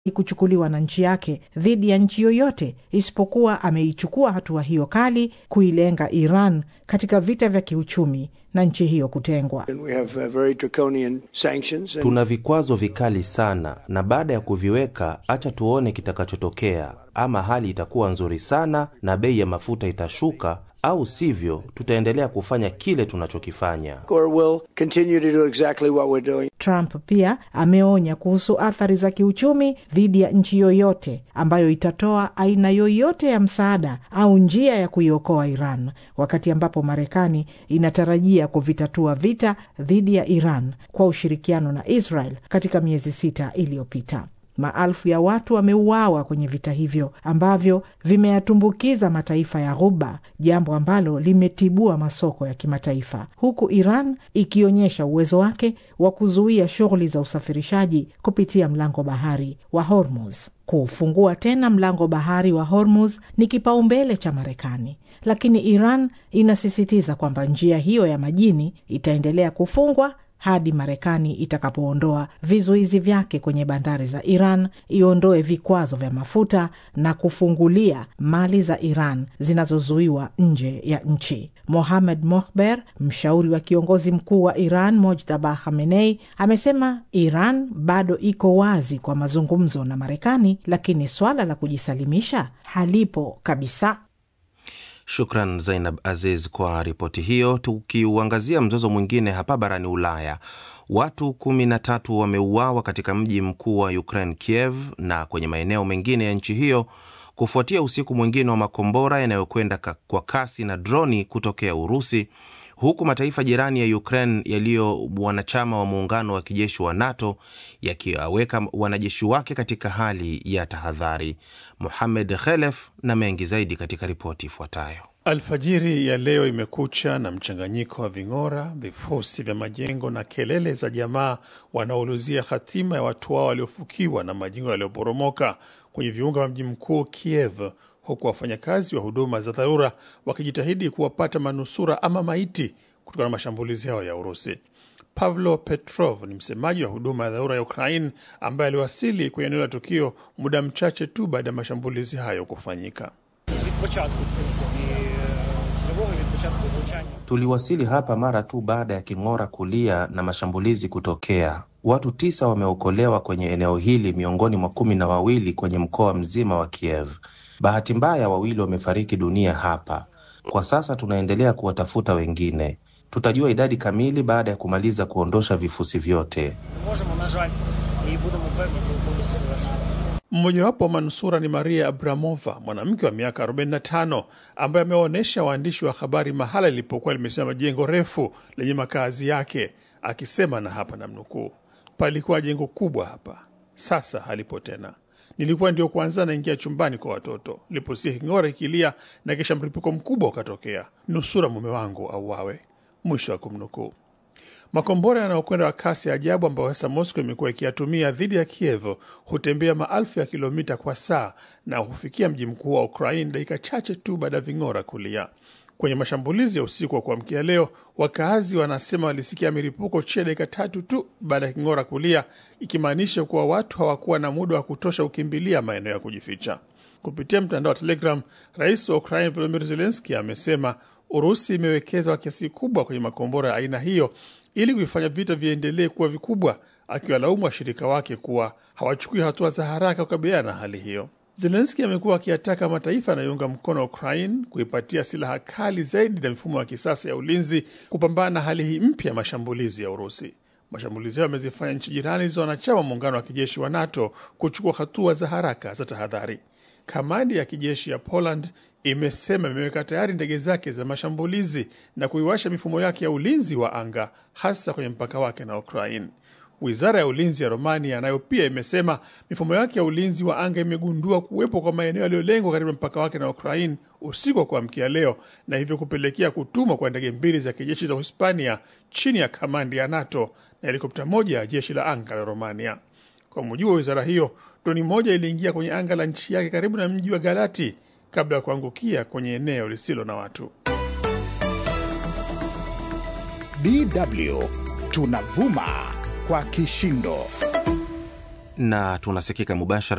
kuchukuliwa na nchi yake dhidi ya nchi yoyote isipokuwa ameichukua hatua hiyo kali kuilenga Iran katika vita vya kiuchumi na nchi hiyo kutengwa. We have uh, very draconian sanctions and Tuna vikwazo vikali sana, na baada ya kuviweka, acha tuone kitakachotokea. Ama hali itakuwa nzuri sana na bei ya mafuta itashuka, au sivyo tutaendelea kufanya kile tunachokifanya. or will continue to do exactly what we're doing. Trump pia ameonya kuhusu athari za kiuchumi dhidi ya nchi yoyote ambayo itatoa aina yoyote ya msaada au njia ya kuiokoa Iran, wakati ambapo Marekani inatarajia kuvitatua vita dhidi ya Iran kwa ushirikiano na Israel katika miezi sita iliyopita. Maelfu ya watu wameuawa kwenye vita hivyo ambavyo vimeyatumbukiza mataifa ya Ghuba, jambo ambalo limetibua masoko ya kimataifa, huku Iran ikionyesha uwezo wake wa kuzuia shughuli za usafirishaji kupitia mlango bahari wa Hormuz. Kuufungua tena mlango bahari wa Hormuz ni kipaumbele cha Marekani, lakini Iran inasisitiza kwamba njia hiyo ya majini itaendelea kufungwa hadi Marekani itakapoondoa vizuizi vyake kwenye bandari za Iran, iondoe vikwazo vya mafuta na kufungulia mali za Iran zinazozuiwa nje ya nchi. Mohamed Mohber, mshauri wa kiongozi mkuu wa Iran Mojtaba Khamenei, amesema Iran bado iko wazi kwa mazungumzo na Marekani, lakini swala la kujisalimisha halipo kabisa. Shukran Zainab Aziz kwa ripoti hiyo. Tukiuangazia mzozo mwingine hapa barani Ulaya, watu kumi na tatu wameuawa katika mji mkuu wa Ukraine, Kiev, na kwenye maeneo mengine ya nchi hiyo kufuatia usiku mwingine wa makombora yanayokwenda ka- kwa kasi na droni kutokea Urusi, huku mataifa jirani ya Ukraine yaliyo wanachama wa muungano wa kijeshi wa NATO yakiwaweka wanajeshi wake katika hali ya tahadhari. Mohamed Khelef na mengi zaidi katika ripoti ifuatayo. Alfajiri ya leo imekucha na mchanganyiko wa ving'ora, vifusi vya majengo na kelele za jamaa wanaoulizia hatima ya watu wao waliofukiwa na majengo yaliyoporomoka kwenye viunga vya mji mkuu Kiev, huku wafanyakazi wa huduma za dharura wakijitahidi kuwapata manusura ama maiti kutokana na mashambulizi hayo ya Urusi. Pavlo Petrov ni msemaji wa huduma ya dharura ya Ukraine ambaye aliwasili kwenye eneo la tukio muda mchache tu baada ya mashambulizi hayo kufanyika. від початку, в принципі, е, тривоги від початку влучання. Tuliwasili hapa mara tu baada ya king'ora kulia na mashambulizi kutokea. Watu tisa wameokolewa kwenye eneo hili miongoni mwa kumi na wawili kwenye mkoa mzima wa Kiev. Bahati mbaya, wawili wamefariki dunia hapa. Kwa sasa tunaendelea kuwatafuta wengine. Tutajua idadi kamili baada ya kumaliza kuondosha vifusi vyote. Не можемо, на жаль, і будемо певні, коли повністю завершимо. Mmojawapo wa manusura ni Maria Abramova, mwanamke wa miaka 45 ambaye amewaonyesha waandishi wa habari mahala lilipokuwa limesimama jengo refu lenye makazi yake, akisema na hapa namnukuu, palikuwa jengo kubwa hapa, sasa halipo tena. Nilikuwa ndio kwanza naingia chumbani kwa watoto, liposikia king'ora ikilia na kisha mlipuko mkubwa ukatokea, nusura mume wangu auawe. Mwisho wa kumnukuu. Makombora yanayokwenda kwa kasi ya ajabu ambayo sasa Moscow imekuwa ikiyatumia dhidi ya Kiev hutembea maelfu ya kilomita kwa saa na hufikia mji mkuu wa Ukraine dakika chache tu baada ya ving'ora kulia. Kwenye mashambulizi ya usiku wa kuamkia leo, wakaazi wanasema walisikia milipuko chini ya dakika tatu tu baada ya king'ora kulia, ikimaanisha kuwa watu hawakuwa na muda wa kutosha kukimbilia maeneo ya kujificha. Kupitia mtandao wa Telegram, rais wa Ukraine Volodymyr Zelensky amesema Urusi imewekeza kwa kiasi kikubwa kwenye makombora ya aina hiyo ili kuifanya vita viendelee kuwa vikubwa, akiwalaumu washirika wake kuwa hawachukui hatua za haraka kukabiliana na hali hiyo. Zelenski amekuwa akiyataka mataifa yanayounga mkono Ukraine kuipatia silaha kali zaidi na mifumo ya kisasa ya ulinzi kupambana na hali hii mpya ya mashambulizi ya Urusi. Mashambulizi hayo yamezifanya nchi jirani za wanachama wa muungano wa kijeshi wa NATO kuchukua hatua za haraka za tahadhari. Kamandi ya kijeshi ya Poland imesema imeweka tayari ndege zake za mashambulizi na kuiwasha mifumo yake ya ulinzi wa anga hasa kwenye mpaka wake na Ukraine. Wizara ya ulinzi ya Romania nayo pia imesema mifumo yake ya ulinzi wa anga imegundua kuwepo kwa maeneo yaliyolengwa karibu na mpaka wake na Ukraine usiku wa kuamkia leo, na hivyo kupelekea kutumwa kwa ndege mbili za kijeshi za Hispania chini ya kamandi ya NATO na helikopta moja ya jeshi la anga la Romania. Kwa mujibu wa wizara hiyo, droni moja iliingia kwenye anga la nchi yake karibu na mji wa Galati kabla ya kuangukia kwenye eneo lisilo na watu. DW tunavuma kwa kishindo. na tunasikika mubashara